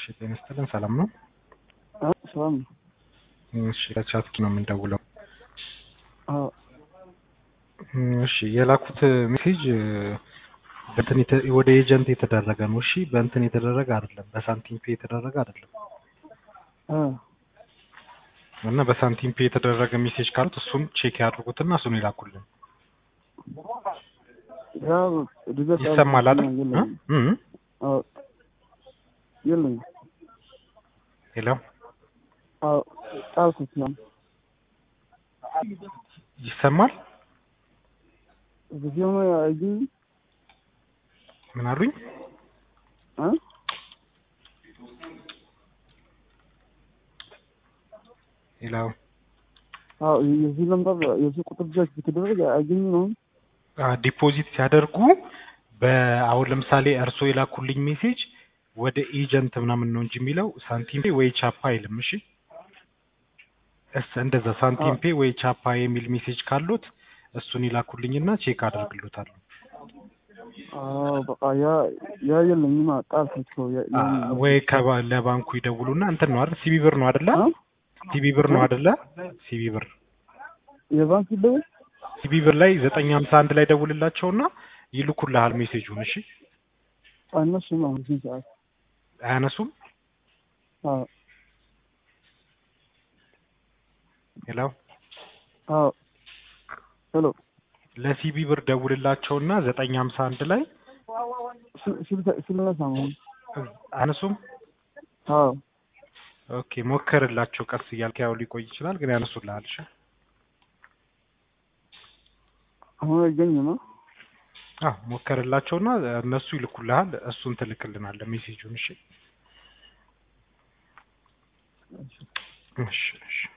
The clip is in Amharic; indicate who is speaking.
Speaker 1: ጤና ይስጥልን። ሰላም ነው?
Speaker 2: አዎ ሰላም ነው።
Speaker 1: እሺ ከቻትኪ ነው የምንደውለው።
Speaker 2: አዎ
Speaker 1: እሺ የላኩት ሜሴጅ በእንትን የተ- ወደ ኤጀንት የተደረገ ነው። እሺ በእንትን የተደረገ አይደለም፣ በሳንቲም ፔ የተደረገ አይደለም።
Speaker 2: አ
Speaker 1: እና በሳንቲም ፔ የተደረገ ሜሴጅ ካሉት እሱን ቼክ ያድርጉትና እሱን ይላኩልን።
Speaker 2: ያው ድገት
Speaker 1: ይሰማል አይደል?
Speaker 2: የለኝም።
Speaker 1: እ? እ?
Speaker 2: አዎ የለኝም።
Speaker 1: ሄሎ
Speaker 2: አዎ ጣልኩት ነው
Speaker 1: ይሰማል?
Speaker 2: ጊዜው ነው አይጂ
Speaker 1: ምን አሉኝ?
Speaker 2: አ
Speaker 1: ሄሎ
Speaker 2: አዎ የዚህ ነምበር የዚህ ቁጥር ብቻ ከተደረገ አይገኝ ነው።
Speaker 1: አ ዲፖዚት ሲያደርጉ በአሁን ለምሳሌ እርሶ የላኩልኝ ሜሴጅ ወደ ኤጀንት ምናምን ነው እንጂ የሚለው ሳንቲም ፔ ወይ ቻፓ አይልም። እሺ እስ እንደዛ ሳንቲም ፔ ወይ ቻፓ የሚል ሜሴጅ ካሉት እሱን ይላኩልኝና ቼክ አደርግሎታለሁ።
Speaker 2: አዎ በቃ ያ ያ የለኝም። ጣልኩት እኮ ያ
Speaker 1: አ ወይ ከባ- ለባንኩ ይደውሉና እንትን ነው አይደል? ሲቢ ብር ነው አይደለ?
Speaker 2: አ
Speaker 1: ሲቢ ብር ነው አይደለ? ሲቢ ብር
Speaker 2: የባንክ ይደውል
Speaker 1: ሲቢ ብር ላይ ዘጠኝ ሀምሳ አንድ ላይ ደውልላቸውና ይልኩልሃል ሜሴጁን። እሺ
Speaker 2: እነሱ ነው እዚህ ሰዓት
Speaker 1: አያነሱም?
Speaker 2: አዎ
Speaker 1: ሄሎ
Speaker 2: አዎ ሄሎ
Speaker 1: ለሲቢ ብር ደውልላቸውና ዘጠኝ ሀምሳ አንድ ላይ
Speaker 2: ስለነሳ ነው
Speaker 1: አያነሱም?
Speaker 2: አዎ
Speaker 1: ኦኬ ሞከርላቸው። ቀስ እያልክ ያው ሊቆይ ይችላል ግን ያነሱልሃል። እሺ
Speaker 2: አሁን አይገኝም።
Speaker 1: አዎ ሞከርላቸውና እነሱ ይልኩልሃል። እሱን ትልክልናለህ ሜሴጁን። እሺ እሺ እሺ